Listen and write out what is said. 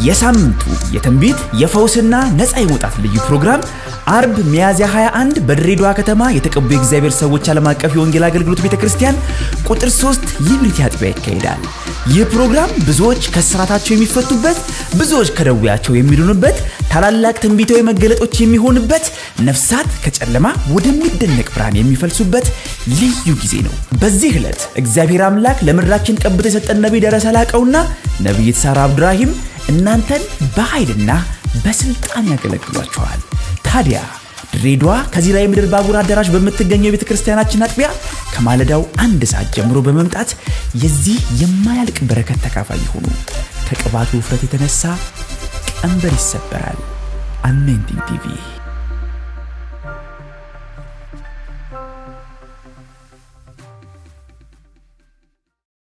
የሳምንቱ የትንቢት የፈውስና ነፃ የመውጣት ልዩ ፕሮግራም አርብ ሚያዝያ 21 በድሬዳዋ ከተማ የተቀቡ የእግዚአብሔር ሰዎች ዓለም አቀፍ የወንጌል አገልግሎት ቤተ ክርስቲያን ቁጥር 3 ሊብሪቲ አጥቢያ ይካሄዳል። ይህ ፕሮግራም ብዙዎች ከስራታቸው የሚፈቱበት፣ ብዙዎች ከደዌያቸው የሚድኑበት፣ ታላላቅ ትንቢታዊ መገለጦች የሚሆንበት፣ ነፍሳት ከጨለማ ወደሚደነቅ ብርሃን የሚፈልሱበት ልዩ ጊዜ ነው። በዚህ ዕለት እግዚአብሔር አምላክ ለምድራችን ቀብቶ የሰጠን ነቢይ ደረሰ ላቀውና ነቢይት ሳራ አብዱራሂም እናንተን በኃይልና በስልጣን ያገለግሏቸዋል። ታዲያ ድሬዳዋ ከዚራ የምድር ባቡር አዳራሽ በምትገኘው የቤተ ክርስቲያናችን አጥቢያ ከማለዳው አንድ ሰዓት ጀምሮ በመምጣት የዚህ የማያልቅ በረከት ተካፋይ ይሁኑ። ከቅባቱ ውፍረት የተነሳ ቀንበር ይሰበራል። አሜንቲንግ ቲቪ